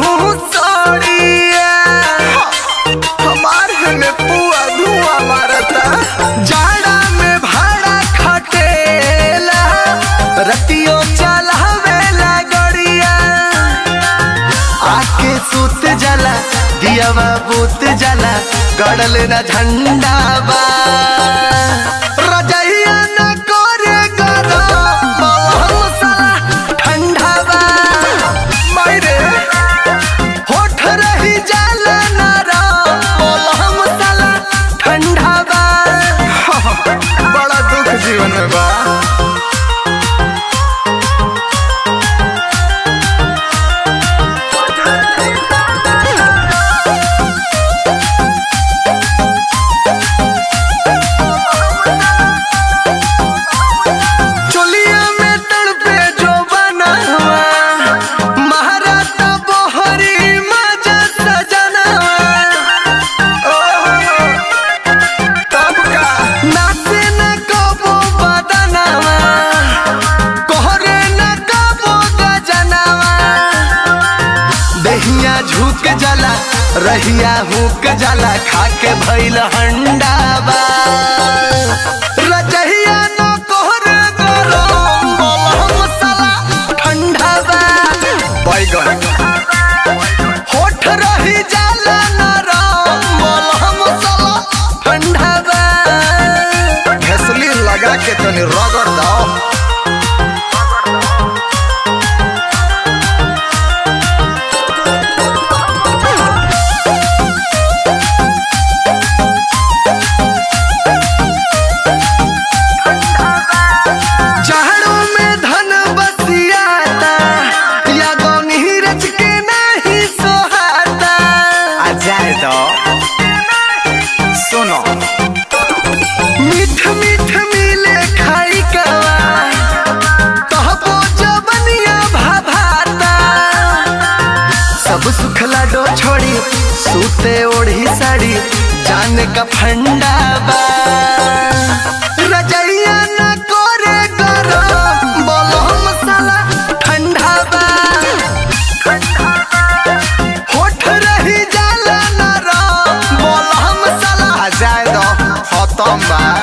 घूसड़िया हमार में पुआ धुआ मारता जाड़ा में भाड़ा खटेला रतियो चलावेला गड़िया आके सुत जाला दियावा बुत जाला गड़ल न झंडा बा रजैया न करे गरम बलहम साला ठंडा बा मायरे होठ रही जाला नरम बलहम साला ठंडा बा बड़ा दुख जीवन में बा चोलिया में तड़पे जो बना हुआ महाराता बोहरी मजा सजना तब का नाचे न कबो बदनावा कोहरे न कबो गजनावा दहिया झुक जाला रहिया हुक जाला खाके भइल हंडाबा रजहिया न कोहरे गरम बलहम साला ठंडाबा बैगन होठ रही जाला नरम बलहम साला ठंडाबा घसली लगा के तनी रगड़ दो झाड़ू में धन बसियाता या गौनी रच के नहीं सोहाता आ जाए तो सुनो मीठ मीठ मिले खाई कवा तहबो जबनिया भाभाता सब सुखला डो छोड़ी सूते ओढ़ी साड़ी जाने का फंडा बा रजैया न करे गरम बलहम साला ठंडा बा होठ रही जाला नरम बलहम साला आ जाए तो खत्म बा